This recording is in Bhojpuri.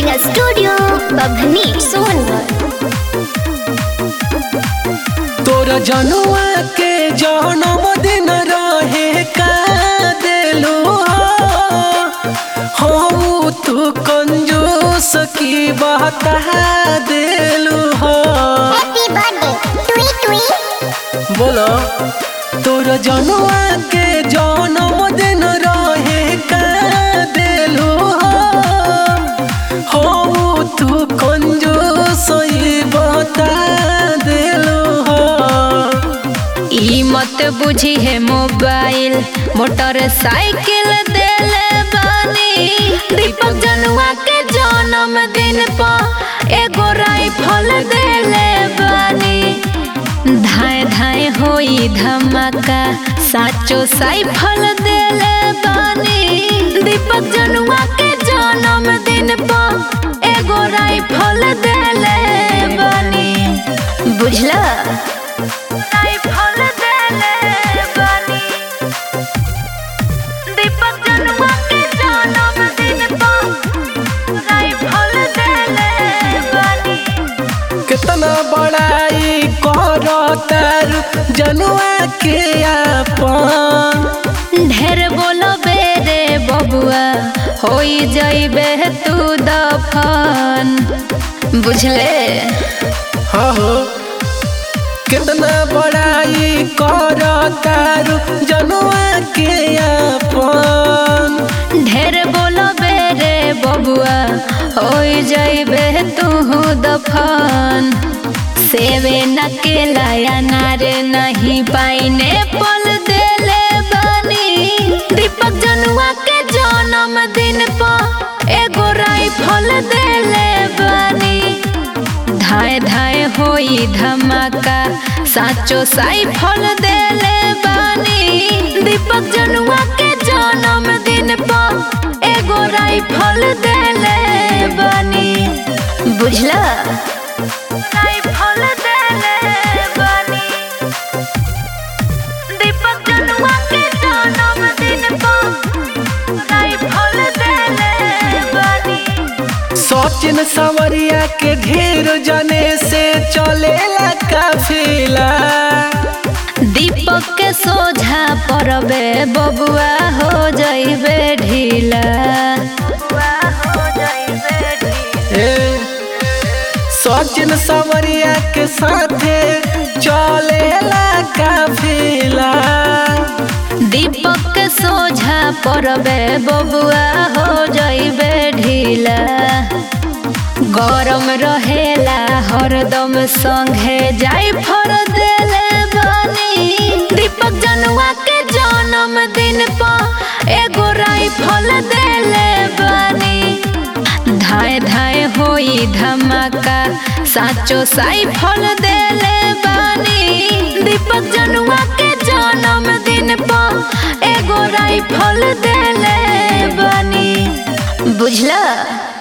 रिकॉर्डिंग स्टूडियो बभनी सोनभद्र तोरा जनुआ के जन्म दिन रहे का देलू हम तू कंजूस की बता देलू हो हैप्पी बर्थडे टुई टुई बोलो तोरा जनुआ के जन्म दिन रहे का देलू हो हम तू कंजूस ई बता देलू हो ई मत बुझी है मोबाइल मोटरसाइकिल देले बानी दीपक जनुआ के जन्मदिन पर एगो राइफल देले बानी धाए धाए होई धमाका साचो साइफल देले बानी दीपक जनुआ के जन्मदिन पर एगो राइफल देले बानी बुझला राइफल देले बानी दीपक जनुआ के जन्मदिन पर राइफल देले बानी कितना बड़ाई कर जनुआ के अपन ढेर बोलो बेरे बबुआ होई जाइबे तू दफन बुझले हाँ हो कितना बड़ाई कर जनुआ के अपन ढेर बोलो बेरे बबुआ होई जाइबे तू दफन सेवे न केला अनार नहीं पाइने पल देले बानी दीपक जनुआ के जन्मदिन पर एगो राइफल देले बानी धाए धाए होई धमाका साचो साइफल देले बानी दीपक जनुआ के जन्मदिन पर एगो राइफल देले बानी बुझला राइफल देले बानी दीपक जनुआ के जन्मदिन पर राइफल देले बानी सचिन सवरिया के घेर जने से चलेला काफिला दीपक के सोझा परबे बबुआ हो जाइबे ढीला ए, सचिन सवरिया के साथे चलेला काफिला दीपक के सोझा परबे बबुआ हो जाइबे ढीला गरम रहेला हरदम संगे जाई फर देले बानी दीपक जनुआ के जन्मदिन पर एगो राइफल देले बानी धाए धाए होई धमाका साचो साइफल देले बानी दीपक जनुआ के जन्मदिन पर एगो राइफल देले बानी बुझला